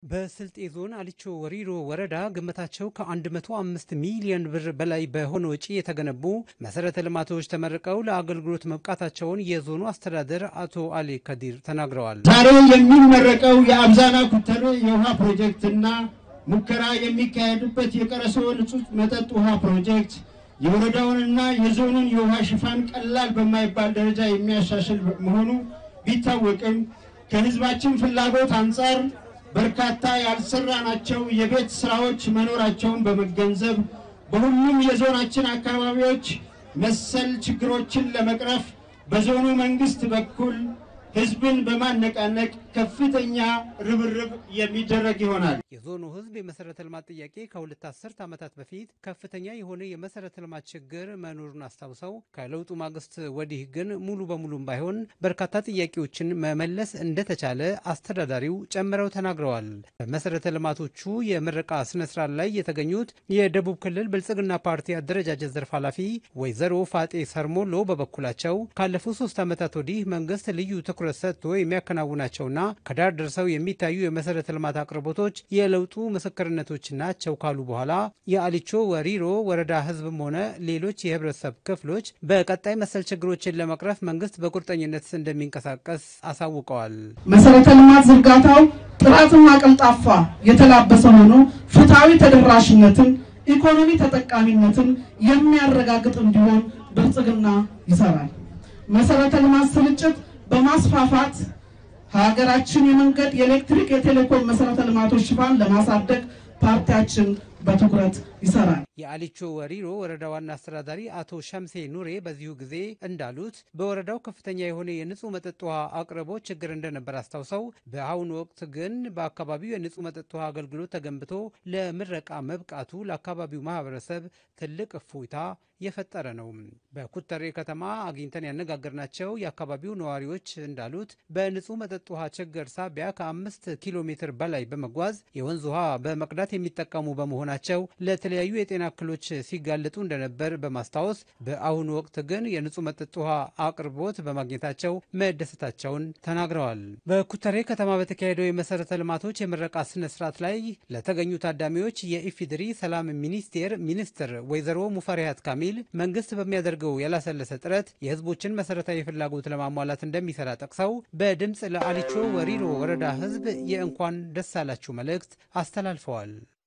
በስልጤ ዞን አሊቾ ወሪሮ ወረዳ ግምታቸው ከ105 ሚሊዮን ብር በላይ በሆነ ወጪ የተገነቡ መሰረተ ልማቶች ተመርቀው ለአገልግሎት መብቃታቸውን የዞኑ አስተዳደር አቶ አሊ ከዲር ተናግረዋል። ዛሬ የሚመረቀው የአብዛና ኩተሬ የውሃ ፕሮጀክትና ሙከራ የሚካሄድበት የቀረሶ ንጹህ መጠጥ ውሃ ፕሮጀክት የወረዳውንና የዞኑን የውሃ ሽፋን ቀላል በማይባል ደረጃ የሚያሻሽል መሆኑ ቢታወቅም ከሕዝባችን ፍላጎት አንጻር በርካታ ያልሰራናቸው የቤት ስራዎች መኖራቸውን በመገንዘብ በሁሉም የዞናችን አካባቢዎች መሰል ችግሮችን ለመቅረፍ በዞኑ መንግስት በኩል ህዝብን በማነቃነቅ ከፍተኛ ርብርብ የሚደረግ ይሆናል። የዞኑ ህዝብ የመሰረተ ልማት ጥያቄ ከሁለት አስርት ዓመታት በፊት ከፍተኛ የሆነ የመሰረተ ልማት ችግር መኖሩን አስታውሰው ከለውጡ ማግስት ወዲህ ግን ሙሉ በሙሉም ባይሆን በርካታ ጥያቄዎችን መመለስ እንደተቻለ አስተዳዳሪው ጨምረው ተናግረዋል። በመሰረተ ልማቶቹ የምረቃ ስነስርዓት ላይ የተገኙት የደቡብ ክልል ብልጽግና ፓርቲ አደረጃጀት ዘርፍ ኃላፊ ወይዘሮ ፋጤ ሰርሞሎ በበኩላቸው ካለፉት ሶስት ዓመታት ወዲህ መንግስት ልዩ ትኩረት ሰጥቶ የሚያከናውናቸውና ከዳር ደርሰው የሚታዩ የመሰረተ ልማት አቅርቦቶች የለውጡ ምስክርነቶች ናቸው ካሉ በኋላ የአሊቾ ወሪሮ ወረዳ ህዝብም ሆነ ሌሎች የህብረተሰብ ክፍሎች በቀጣይ መሰል ችግሮችን ለመቅረፍ መንግስት በቁርጠኝነት እንደሚንቀሳቀስ አሳውቀዋል። መሰረተ ልማት ዝርጋታው ጥራትና ቀልጣፋ የተላበሰ ሆኖ ፍትሐዊ ተደራሽነትን፣ ኢኮኖሚ ተጠቃሚነትን የሚያረጋግጥ እንዲሆን ብልጽግና ይሰራል። መሰረተ ልማት ስርጭት በማስፋፋት ሀገራችን የመንገድ፣ የኤሌክትሪክ፣ የቴሌኮም መሰረተ ልማቶች ሽፋን ለማሳደግ ፓርቲያችን በትኩረት ይሰራል። የአሊቾ ወሪሮ ወረዳ ዋና አስተዳዳሪ አቶ ሸምሴ ኑሬ በዚሁ ጊዜ እንዳሉት በወረዳው ከፍተኛ የሆነ የንጹህ መጠጥ ውሃ አቅርቦት ችግር እንደነበር አስታውሰው በአሁኑ ወቅት ግን በአካባቢው የንጹህ መጠጥ ውሃ አገልግሎት ተገንብቶ ለምረቃ መብቃቱ ለአካባቢው ማህበረሰብ ትልቅ እፎይታ የፈጠረ ነው። በኩተሬ ከተማ አግኝተን ያነጋገርናቸው የአካባቢው ነዋሪዎች እንዳሉት በንጹህ መጠጥ ውሃ ችግር ሳቢያ ከአምስት ኪሎ ሜትር በላይ በመጓዝ የወንዝ ውሃ በመቅዳት የሚጠቀሙ በመሆናቸው ለተለያዩ የጤና እክሎች ሲጋለጡ እንደነበር በማስታወስ በአሁኑ ወቅት ግን የንጹህ መጠጥ ውሃ አቅርቦት በማግኘታቸው መደሰታቸውን ተናግረዋል። በኩተሬ ከተማ በተካሄደው የመሰረተ ልማቶች የምረቃ ስነ ስርዓት ላይ ለተገኙ ታዳሚዎች የኢፌዴሪ ሰላም ሚኒስቴር ሚኒስትር ወይዘሮ ሙፈሪያት ካሚል መንግስት በሚያደርገው ያላሰለሰ ጥረት የህዝቦችን መሰረታዊ ፍላጎት ለማሟላት እንደሚሰራ ጠቅሰው በድምፅ ለአሊቾ ወሪሮ ወረዳ ህዝብ የእንኳን ደስ አላችሁ መልእክት አስተላልፈዋል።